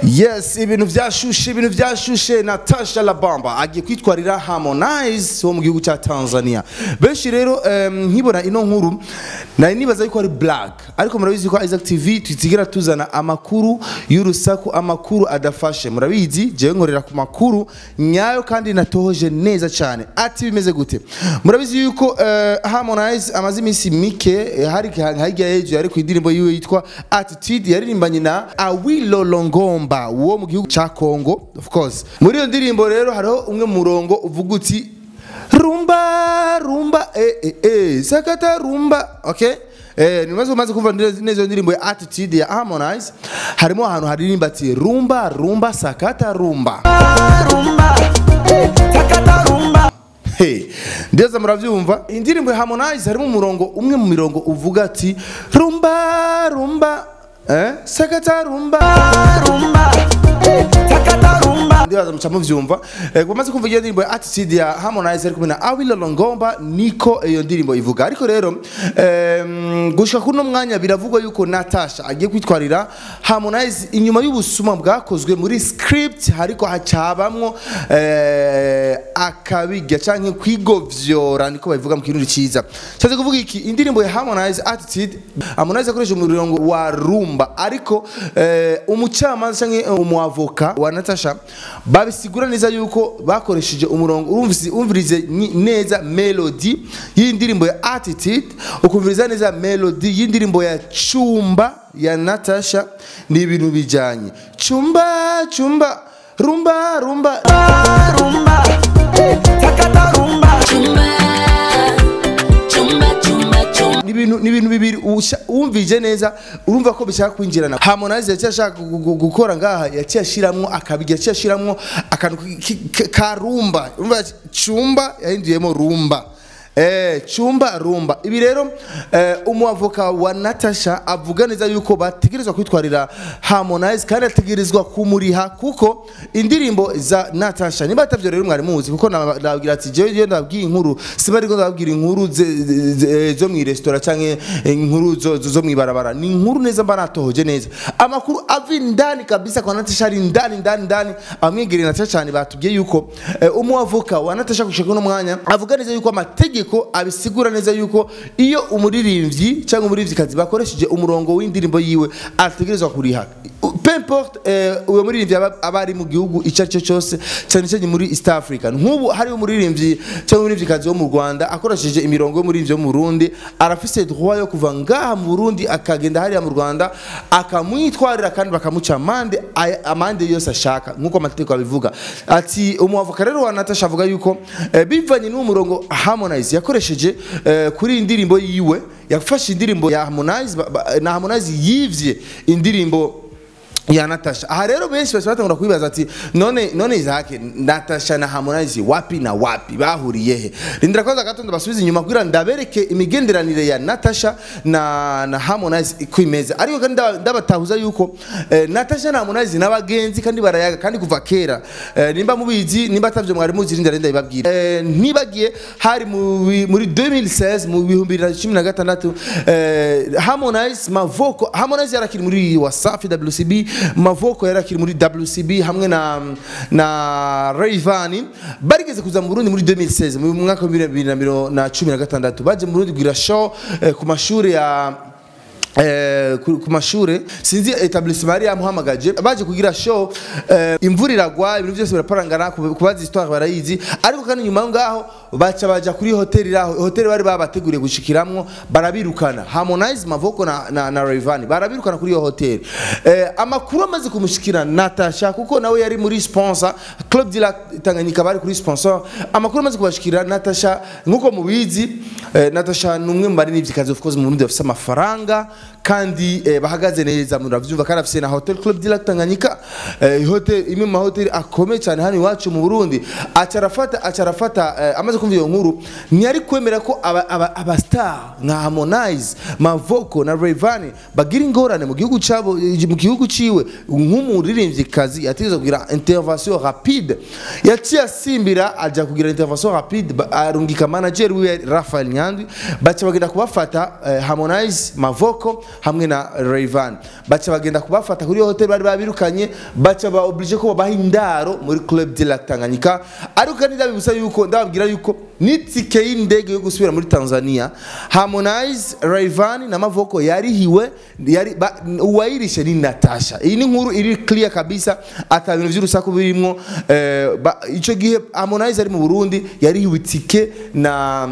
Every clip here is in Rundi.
yes ibintu byashushe ibintu byashushe natasha labamba agiye kwitwarira harmonize wo mu gihugu cya tanzania benshi rero em, nkibona ino nkuru nari nibaza yuko ari black ariko murabizi ko isaac tv tutigera tuzana amakuru y'urusaku amakuru adafashe murabizi jewe nkorera ku makuru nyayo kandi natohoje neza cyane ati bimeze gute murabizi yuko eh, harmonize amaze iminsi mike eh, hari hirya hejuru ari ku indirimbo yiwe yitwa attitude yaririmbanye na awilo longomba wo mu gihugu cya congo of course muri iyo ndirimbo rero hariho umwe mu murongo uvuga uti rumba rumba eh, eh, eh, sakata rumba okay Eh, nimaze umaze kumva neza neza iyo ndirimbo ya attitude ya harmonize harimo ahantu haririmba ati rumba rumba sakata rumba rumba, sakata rumba. Hey, ndeza muravyumva indirimbo ya Harmonize harimo umurongo umwe mu mirongo uvuga ati rumba rumba eh sakata rumba rumba, sakata rumba. ndibaza muca muvyumva eh, bamaze kumva iyo ndirimbo ya attitude ya Harmonize ari kumwe na Awilo Longomba niko iyo ndirimbo ivuga ariko rero em, gushika kuno mwanya biravugwa yuko Natasha agiye kwitwarira Harmonize inyuma y'ubusuma bwakozwe muri script hariko hacabamwo eh, akabirya canke kwigovyora niko babivuga mu kirundi ciza cyaje kuvuga iki indirimbo ya Harmonize attitude Harmonize akoresha umurongo wa rumba ariko eh, umucamanza canke umuavoka wa Natasha babisigura neza yuko bakoresheje umurongo urumvise umvirize ni- neza melody y'indirimbo ya attitude ukumviriza neza melody y'indirimbo ya chumba ya Natasha ni ibintu bijanye chumba chumba rumba rumba rumba, sakata rumba. Chumba, chumba, chumba, chumba. ni ibintu ni ibintu bibiri usha- wumvije neza urumva ko bishaka kwinjirana harmonize yaciye ashaka gu- gu- gukora ngaha yaciye ashiramwo akabiga yaciye ashiramwo akantu ki- ki- ka rumba urumva cumba yahinduyemo rumba Eh, chumba rumba ibi rero eh, umuavoka wa Natasha avuga neza yuko bategerezwa kwitwarira Harmonize kandi ategerezwa kumuriha kuko indirimbo za Natasha niba atavyo rero mwari muzi kuko na- nababwira ati jewe iyo ndabwiye inkuru siba ariko ndababwira inkuru ze- ze- ze- zo mu restaurant canke inkuru zo zo- zo mwibarabara ni inkuru neza mba natohoje neza amakuru ava indani kabisa kwa Natasha ari indani indani indani amwegereye Natasha cyane batubwiye yuko eh, umuavoka wa Natasha gushaka uno mwanya avuga neza yuko amategeko abisigura neza yuko iyo umuririmbyi cyangwa umuririmbyikazi bakoresheje umurongo w'indirimbo yiwe ategerezwa kuriha peu importe eh, uwo muririmbyi aba aba ari mu gihugu icyo ari cyo cyose cyane cyane muri East Africa nk'ubu hariho umuririmbyi cyangwa umuririmbyikazi wo mu Rwanda akoresheje imirongo y'umuririmbyi wo mu Burundi arafise droit yo kuva ngaha mu Burundi akagenda hariya mu Rwanda akamwitwarira kandi bakamuca amande aya- amande yose ashaka nk'uko amategeko abivuga ati umuavoka rero wa Natasha avuga yuko eh, bivanye n'uwo murongo Harmonize yakoresheje eh, kuri iyi ndirimbo yiwe yafashe indirimbo ya Harmonize ba- ba- na Harmonize yivye indirimbo ya Natasha aha rero benshi bashobora batangura kwibaza ati none none Isaac Natasha na Harmonize wapi na wapi bahuriye he rindira kwanza gatondo basubize inyuma kugira ndabereke imigenderanire ya Natasha na na Harmonize kwimeza ariko kandi ndaba- ndabatahuza yuko eh, Natasha na Harmonize n'abagenzi kandi barayaga kandi kuva kera eh, nimba mubizi nimba atavyo mwari muzi rindira rindira ibabwira eh, ntibagiye hari mu bi- muri 2016 mu bihumbi bibiri na cumi na gatandatu eh, Harmonize Mavoko Harmonize yarakiri muri Wasafi WCB Mavoko yarakiri muri WCB hamwe na na Rayvanny barigeze kuza mu Burundi muri 2016 mu mwaka wa bibiri na bibiri na cumi na gatandatu baje mu Burundi kugira show eh, ku mashuri ya Eh, ku ku mashure sinzi etablissement yari yamuhamagaje baje kugira show eh, imvura iragwa ibintu byose biraparangana ku- kubaza histoire barayizi ariko kandi nyuma ngaho baca baja kuri hoteli raho hoteli bari babateguriye gushikiramwo barabirukana Harmonize Mavoko na, na, na Rayvanny barabirukana kuri iyo hoteli eh, amakuru amaze kumushikira Natasha kuko nawe yari muri sponsor Club de la Tanganyika bari kuri sponsor amakuru amaze kubashikira Natasha nkuko mubizi eh, Natasha ni umwe mu baririmbyi of course mu Burundi bafise amafaranga kandi eh, bahagaze neza muravyumva kandi afise na Hotel Club de la Tanganyika eh, hotel imwe mu mahoteli akomeye cyane hano iwacu mu Burundi acarafata acarafata eh, amaze kumva iyo nkuru ntiyari kwemera ko aba, aba, aba star nka Harmonize Mavoko na Rayvanny bagira ingorane mu gihugu cabo mu gihugu ciwe nk'umuririmvyikazi yategezwe kugira intervention rapide yaciye asimbira aja kugira intervention rapide ba- arungika manager wiwe Raphael Nyandwi baca bagenda kubafata eh, Harmonize Mavoko Mavoko hamwe na Rayvan baca bagenda kubafata kuri iyo hotel bari babirukanye baca ba oblige ko babaha indaro muri Club de la Tanganyika ariko kandi ndabibutsa yuko ndababwira yuko n'itike y'indege yo gusubira muri Tanzania Harmonize Rayvan na Mavoko yarihiwe yari ba- uwayirishe ni Natasha iyi ni inkuru iri clear kabisa ata bintu by'urusaku birimo eh, ba- ico gihe Harmonize ari mu Burundi yarihiwe itike na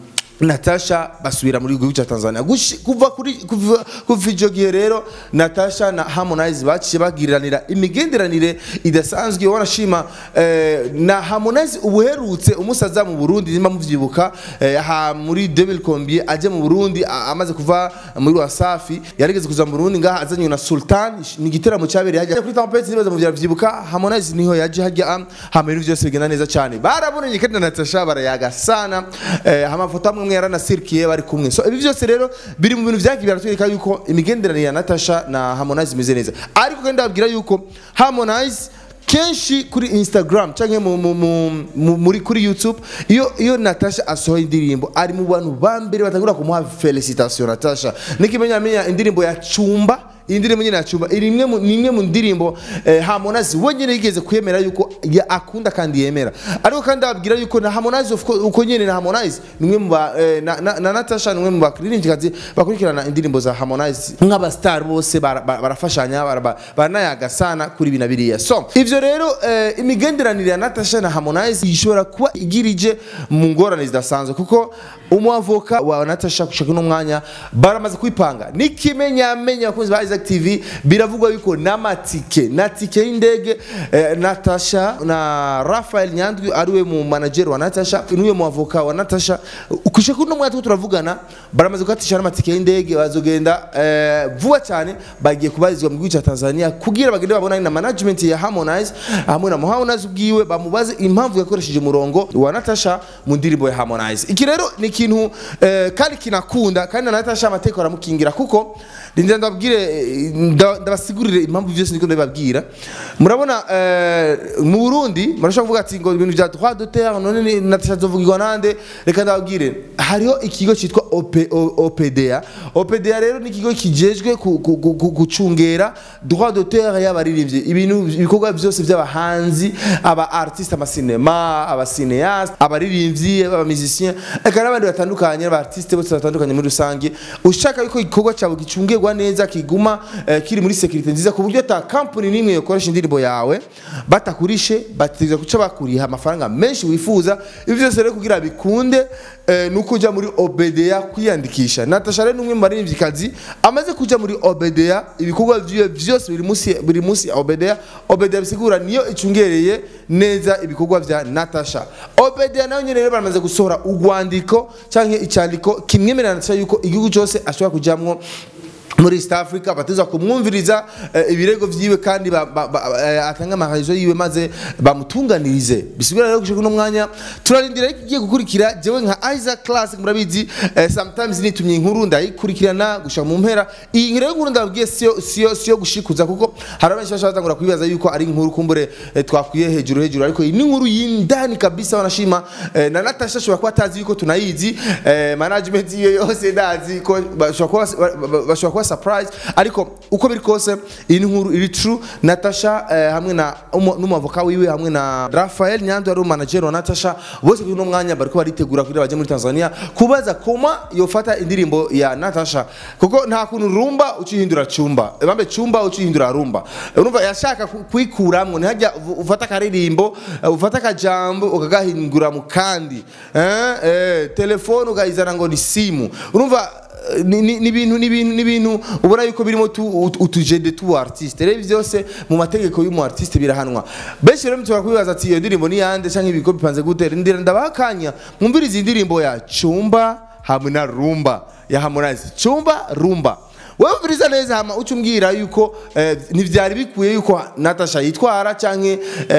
Natasha basubira muri gihugu cya Tanzania Gushi- kuva kuri kuva kuva icyo gihe rero Natasha na Harmonize baciye bagiriranira imigenderanire idasanzwe wanashima eh, na Harmonize ubuherutse umusaza mu Burundi nimba muvyibuka eh, ha muri 2000 aje mu Burundi a- amaze kuva muri Wasafi yarigeze kuza mu Burundi ngaha azanywe na Sultan ni igiteramo cyabereye hajya kuri Tempest nibaza mu vyibuka Harmonize niho yaje hajya am, hama ibintu byose bigenda neza cyane barabonanye kandi na Natasha barayaga sana eh, amafoto amwe amwe yaranasirkiye bari kumwe so ibi byose rero biri mu bintu vyagiye biratwereka yuko imigenderanire ya Natasha na Harmonize imeze neza ariko kandi ndababwira yuko Harmonize kenshi kuri instagram cyangwa mu, mu, mu, mu, muri kuri youtube iyo iyo natasha asohoye indirimbo ari mu bantu ba mbere batangura kumuha felicitation natasha nikimenyamenya indirimbo ya cumba iyi ndirimbo nyine ya cumba iri imwe mu- ni imwe mu ndirimbo eh, harmonize wenyine yigeze kwemera yuko ya akunda kandi yemera ariko kandi ababwira yuko na harmonize of course, uko nyine na harmonize ni umwe mu ba eh, na, na, na natasha ni umwe mu bakiririmbyikazi bakurikirana indirimbo za harmonize nk'abastar bose bara- bara- barafashanya bara- baranayaga sana kuri ibi na biriya so ivyo rero eh, imigenderanire ya natasha na harmonize ishobora kuba igirije mu ngorane zidasanzwe kuko umwavoka wa natasha gushaka uno mwanya baramaze kwipanga n'ikimenyamenya abakunzi ba isaac tv biravugwa yuko n'amatike na tike y'indege eh, natasha na rafael nyandwi ariwe mu manager wa natasha niwe mu avoka wa natasha kushaka uno mwanya turiko turavugana baramaze gukatisha n'amatike y'indege bazogenda eh, vuba cyane bagiye kubarizwa mu gihugu cya tanzania kugira bagende babonane na management ya harmonize hamwe na harmonize ubwiwe bamubaze impamvu yakoresheje umurongo wa natasha mu ndirimbo ya harmonize iki rero ni ikintu eh, kandi kinakunda kandi na natasha amateka aramukingira kuko ndinda ndababwire eh, nda- ndabasigurire impamvu byose niko ndabibabwira murabona eh, mu burundi murashobora kuvuga ati ngo ibintu bya droit d'auteur none ni- natasha zovugirwa nande reka ndababwire hariho ikigo cyitwa OP- O- opda opda rero ni ikigo kijejwe ku- ku- ku- ku- gucungera droit d'auteur y'abaririmbyi ibintu ibikorwa byose by'abahanzi aba artiste amasinema abacineaste abaririmbyi abamisicien eka n'abandi batandukanye aba artiste bose batandukanye muri rusange ushaka yuko igikorwa cyawe gicungirwa neza kiguma eh, kiri muri security nziza ku buryo ata company n'imwe yokoresha indirimbo yawe batakurishe bategeza guca bakuriha amafaranga menshi wifuza ibi byose rero kugira bikunde eh, nuko ujya muri obda kwiyandikisha natasha rero n'umwe mu baririmbyikazi amaze kujya muri obda ibikorwa byiwe byose biri munsi biri munsi ya obda obda bisigura niyo icungereye neza ibikorwa bya natasha obda nayo nyine rero baramaze gusohora urwandiko cyangwa icyandiko kimwemerera natasha yuko igihugu cyose ashobora kujyamwo muri east africa bateza kumwumviriza eh, ibirego vyiwe kandi ba- ba- ba- eh, atanga amaharizo yiwe maze bamutunganirize bisigura rero gushika uno mwanya turarindira ariko igiye gukurikira jewe nka isaac classic murabizi eh, sometimes nitumye inkuru ndayikurikirana gushika mu mpera iyi rero inkuru ndababwiye siyo siyo siyo gushikuza kuko hari abenshi bashobora batangura kwibaza yuko ari inkuru kumbure eh, twakwiye hejuru hejuru ariko iyi ni inkuru y'indani kabisa wanashima eh, na natasha ashobora kuba atazi yuko tunayizi eh, management yiwe yose ndazi ko bashobora kuba ba- ba- bashobora kuba surprise ariko uko biri kose iyi ni inkuru iri true natasha eh, hamwe na umu- n'umwavoka wiwe hamwe na rafael nyando ari manager wa natasha bose kuri uno mwanya bariko baritegura kugira bajye muri tanzania kubaza koma yofata indirimbo ya natasha kuko nta kuntu rumba ucihindura cumba bambe cumba ucihindura rumba urumva yashaka ku- kuyikuramwo ntihajya uv- ufata akaririmbo eh, ufata akajambo ukagahindura mu kandi eh, eh, telefone ukayizana ngo ni simu urumva ni ni- ni ibintu ni ibintu ni ibintu ubona yuko birimo tu- ut- utujede tu artiste rero ibi byose mu mategeko y'umu artiste birahanwa benshi rero mushobora kubibaza ati iyo ndirimbo ni yande cyangwa ibigo bipanze gute ndira ndabakanya mwumvirize iyi ndirimbo ya cumba hamwe na rumba ya harmonize cumba rumba wowe umviriza neza hama uca umbwira yuko eh, ntibyari bikwiye yuko natasha yitwara cyangwa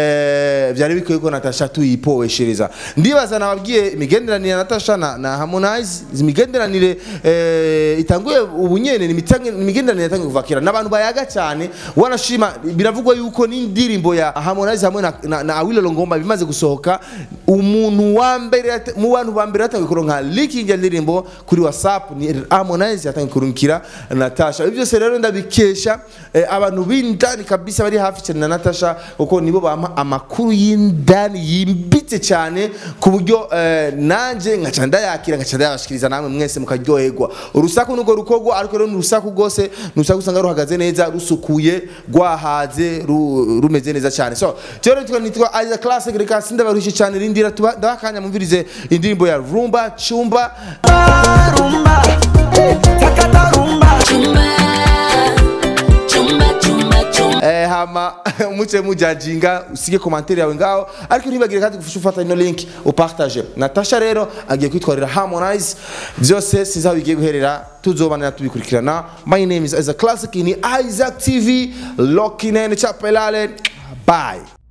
eh, byari bikwiye yuko natasha tuyipoweshereza ndibaza nababwiye imigenderanire ya natasha na, na harmonize imigenderanire eh, itanguye ubu nyene ni imitange- ni imigenderanire yatangiye kuva kera n'abantu bayaga cyane wanashima biravugwa yuko n'indirimbo ya harmonize hamwe na, na, na awilo longomba bimaze gusohoka umuntu wa mbere yate- mu bantu ba mbere yatangiye kuronka leaking ya ndirimbo kuri whatsapp ni harmonize yatangiye kurungikira na Natasha ibyo byose rero ndabikesha eh, abantu b'indani kabisa bari hafi cyane na Natasha kuko nibo bampa amakuru y'indani yimbitse cyane ku buryo eh, nanje nkaca ndayakira nkaca ndayabashikiriza namwe mwese mukaryoherwa urusaku nugo rukogwa ariko rero ni urusaku rwose ni urusaku usanga ruhagaze neza rusukuye rwahaze ru- rumeze neza cyane so rero nitwa nitwa Isaac Classic reka sindabarushye cyane rindira tuba ndabakanya mumvirize indirimbo ya Rumba Chumba rumba sakata rumba Chumba, chumba, chumba, chumba. eh, hama muce mujajinga usige komantere yawe ngaho ariko ntibagire kandi gufasha ufata ino link upartage natasha rero agiye kwitwarira harmonize byose sizaho bigiye guherera tuzobanira tubikurikirana my name is Isaac Classic ni Isaac TV Lokinene Chapelale bye